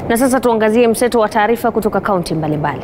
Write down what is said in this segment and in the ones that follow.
Na sasa tuangazie mseto wa taarifa kutoka kaunti mbalimbali.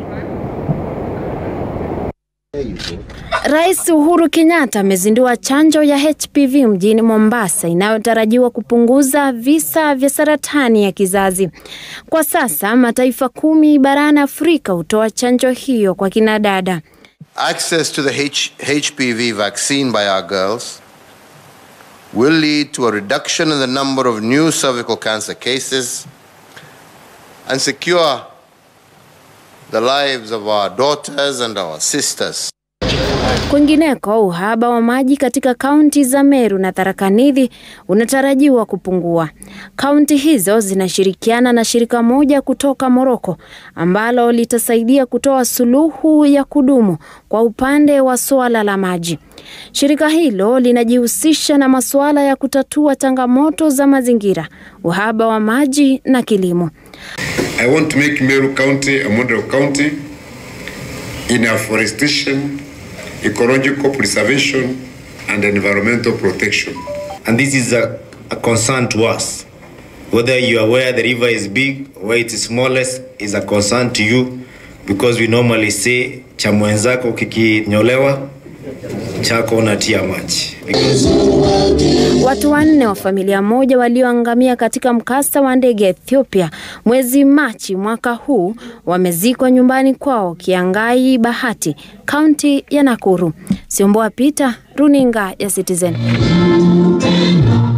Rais Uhuru Kenyatta amezindua chanjo ya HPV mjini Mombasa inayotarajiwa kupunguza visa vya saratani ya kizazi. Kwa sasa mataifa kumi barani Afrika hutoa chanjo hiyo kwa kinadada. Access to the H- HPV vaccine by our girls will lead to a reduction in the number of new cervical cancer cases and secure the lives of our daughters and our sisters. Kwingineko, uhaba wa maji katika kaunti za Meru na Tharaka Nithi unatarajiwa kupungua. Kaunti hizo zinashirikiana na shirika moja kutoka Moroko ambalo litasaidia kutoa suluhu ya kudumu kwa upande wa suala la maji. Shirika hilo linajihusisha na masuala ya kutatua changamoto za mazingira, uhaba wa maji na kilimo. I want to make Meru County a model county in afforestation, ecological preservation, and environmental protection. and this is a, a concern to us. Whether you are aware the river is big or it is smallest is a concern to you because we normally say cha mwenzako kikinyolewa chako unatia maji. Watu wanne wa familia moja walioangamia katika mkasa wa ndege ya Ethiopia mwezi Machi mwaka huu wamezikwa nyumbani kwao Kiangai Bahati, kaunti ya Nakuru. Siomboa Peter, runinga ya Citizen.